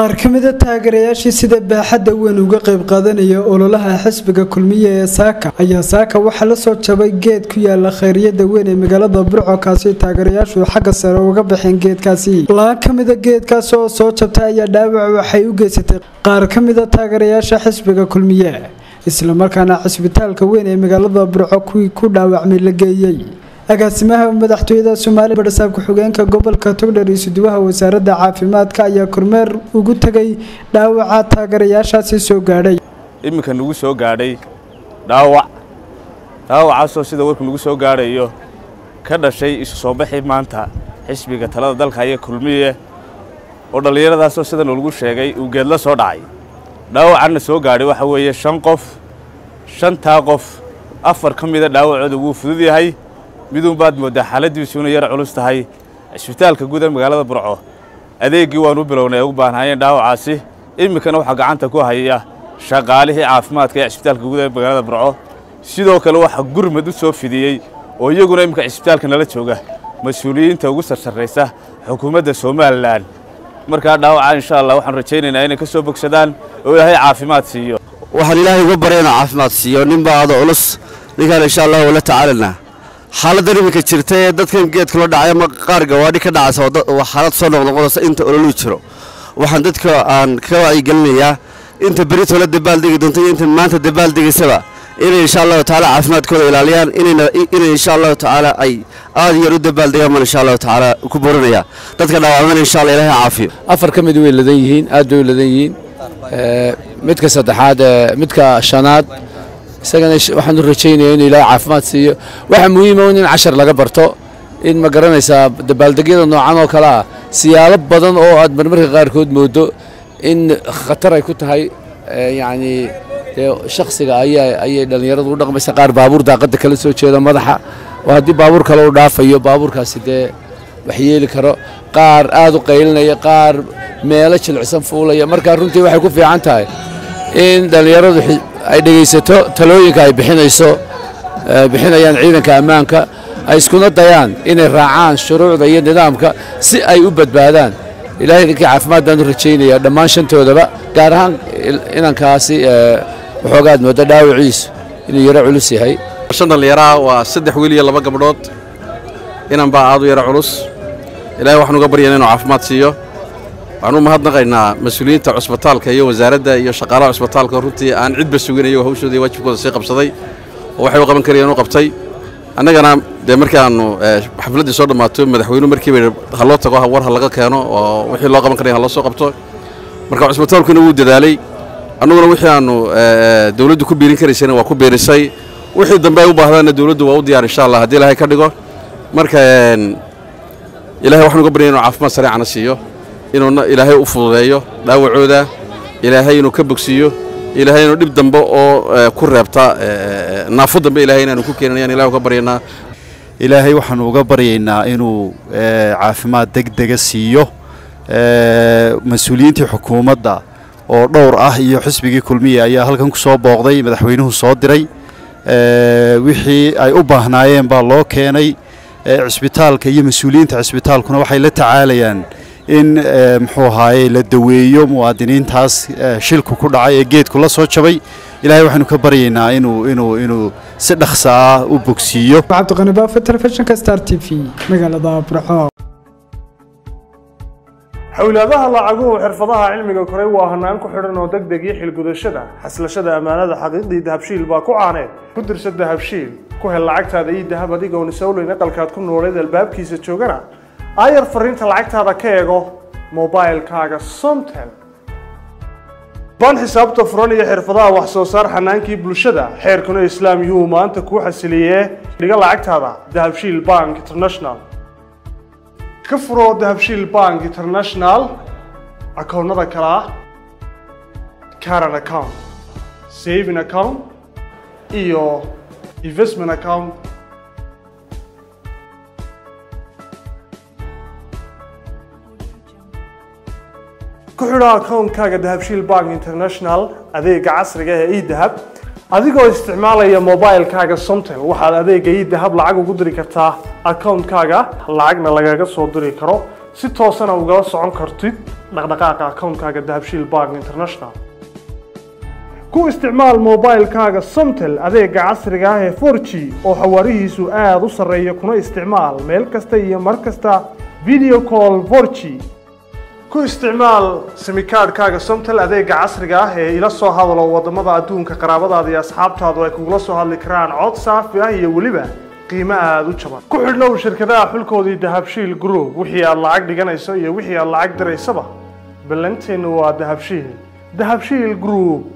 qaar ka mida taageerayaashii sida baaxadda weyn uga qayb qaadanaya ololaha xisbiga kulmiye ee saaka ayaa saaka waxaa la soo jabay geed ku yaala khayriyada weyn ee magaalada burco kaasi taageerayaashu xagga sare uga baxeen geedkaasi laan ka mida geedkaasi oo soo jabtay ayaa dhaawac waxay u geysatay qaar ka mida taageerayaasha xisbiga kulmiye islamarkaana cisbitaalka weyn ee magaalada burco kuwii ku dhaawacmay la geeyey agaasimaha madaxtooyada soomaaliya badhasaab ku-xigeenka gobolka togdher iyo suduwaha wasaaradda caafimaadka ayaa kormeer ugu tegay dhaawaca taageerayaashaasi soo gaadhay iminka nagu soo gaadhay dhaawac dhaawacaasoo sida warku nagu soo gaadhayo ka dhashay isu soo baxii maanta xisbiga talada dalka iyo kulmiye oo dhallinyaradaasoo sida nalagu sheegay uu geedla soo dhacay dhaawacanna soo gaadhay waxa weeye shan qof shantaa qof afar ka mida dhaawacooda wuu fudud yahay miduun baad mooddaa xaaladdiisu inay yar culus tahay cisbitaalka guud ee magaalada burco adeeggii waanu bilownay ay u baahnaayeen dhaawacaasi iminkana waxaa gacanta ku haya shaqaalihii caafimaadka ee cisbitaalka guud ee magaalada burco sidoo kale waxaa gurmad u soo fidiyey oo iyaguna iminka cisbitaalka nala jooga mas-uuliyiinta ugu sarsarraysa xukuumadda somalilan markaa dhaawaca insha allah waxaan rajaynaynaa inay ka soo bogsadaan oo ilaahay caafimaad siiyo waxaan ilaahay uga barya inuu caafimaad siiyo nin baa ada culus ninkaan insha allah wala tacaalanaa xaaladdan iminka jirta ee dadkan geedka loo dhacay ama qaar gawaadhi ka dhacaysa waa xaalad soo noqnoqonaysa inta ololuu jiro waxaan dadka aan ka wacyigelinayaa inta berito la dabaaldegi doonto iyo inta maanta dabaaldegaysaba inay insha allahu tacaala caafimaadkooda ilaaliyaan inay insha allahu tacaala ay aad yar u dabaaldegaan baan insha allahu tacaala ku borinaya dadka dhaawacmana insha allah ilaahay caafiyo afar ka mid way ladan yihiin aad bay u ladan yihiin midka saddexaad midka shanaad isagana waxaan u rajaynaya inuu ilaahay caafimaad siiyo waxaa muhiima in cashar laga barto in ma garanaysaa dabaaldegyada noocan oo kale ah siyaalo badan oo aad marmarka qaarkood moodo in khatar ay ku tahay yacni dee shakhsiga ayaa ayay dhallinyaradu u dhaqmaysa qaar baabuur daaqadda kala soo jeeda madaxa oo haddii baabuur kale u dhaafayo baabuurkaasi dee wax yeeli karo qaar aad u qaylinaya qaar meelo jilicsan fuulaya markaa runtii waxay ku fiican tahay in dhallinyaradu ay dhegaysato talooyinka ay bixinayso bixinayaan ciidanka ammaanka ay iskuna dayaan inay raacaan shuruucda iyo nidaamka si ay u badbaadaan ilaahay ninkii caafimaad baan u rajaynaya dhammaan shantoodaba gaar ahaan inankaasi waxoogaad mooda dhaawiciisu inuu yaro culus yahay shan dhallinyaraa waa saddex wiil iyo laba gabdhood inan baa aad u yaro culus ilaahay waxaan uga baryana inuu caafimaad siiyo waxaan u mahadnaqaynaa mas-uuliyiinta cusbitaalka iyo wasaaradda iyo shaqaalaha cusbitaalka runtii aan cidba sugin iyagoo hawshooda iyo waajibkooda sii qabsaday oo waxay u qaban karayeen u qabtay annagana dee markii aannu xafladdii soo dhammaato madaxweynuhu markiiba ha loo tago war ha laga keeno oo wixii loo qaban karaya ha loo soo qabto marka cusbitaalkuna wuu dadaalay annaguna wixii aannu dawladdu ku biirin karaysayna waa ku biirisay wixii dambe ay u baahdaanna dawladdu waa u diyaar insha allah haddii ilaahay ka dhigo marka ilahay waxaan uga baryay inuu caafimaad sareecana siiyo inuu ilaahay u fududeeyo dhaawacooda ilaahay inuu ka bogsiiyo ilaahay inuu dhib dambe oo ku reebta naafo dambe ilahay inaanu ku keenin ayaan ilahay uga baryaynaa ilaahay waxaanu uga baryaynaa inuu caafimaad degdega siiyo mas-uuliyiintii xukuumadda oo dhowr ah iyo xisbigii kulmiya ayaa halkan ku soo booqday madaxweynuhu soo diray wixii ay u baahnaayeen baa loo keenay cisbitaalka iyo mas-uuliyiinta cisbitaalkuna waxay la tacaalayaan in muxuu ahaaye la daweeyo muwaadiniintaas shilku ku dhacay ee geedku la soo jabay ilaahay waxaynu ka baryaynaa inuu inuu inuu si dhaqsa ah u bogsiiyo cabdiqani baafo telefishinka star t v magaalada burco xowlaadaha lacaguhu xirfadaha cilmiga koray waa hanaan ku xidhan oo deg deg iyo xilgudashada xaslashada ammaanada xaqiiqdii dahabshiil baa ku caaneed ku dirsa dahabshiil ku hel lacagtaada iyo dahab adigoon isowleyn aqalkaad ku nooleed albaabkiisa joogana aayar fariinta lacagtaada ka eego mobailkaaga somtel baan xisaabta furan iyo xirfadaha wax soo saar xanaankii bulshada xeerkuna islaam yuhuu maanta kuu xasiliyee dhiga lacagtaada dahabshiil bank international ka furo dahabshiil bank international akoonnada kale ah caran account saving account iyo investment account ku xidho akoonkaaga dahabshiil bank international adeega casriga ee edahab adigoo isticmaalaya mobilkaaga somtel waxaad adeega edahab lacag ugu diri kartaa akoonkaaga lacagna lagaga soo diri karo si toosana ugala socon kartid dhaqdhaqaaqa akoonkaaga dahabshiil bank international ku isticmaal mobilekaaga somtel adeega casriga ah ee 4g oo xawaarihiisu aada u sarreeya kuna isticmaal meel kasta iyo mar kasta video call 4g ku isticmaal simikaadhkaaga somtel adeega casriga ah ee ila soo hadalo wadamada adduunka qaraabadaada iyo asxaabtaadu ay kugula soo hadli karaan cod saafi ah iyo weliba qiimo aada u jaban ku xidhnow shirkadaha xulkoodii dahabshiil group wixii aad lacag dhiganayso iyo wixii aad lacag diraysaba ballanteennu waa dahabshiil dahabshiil group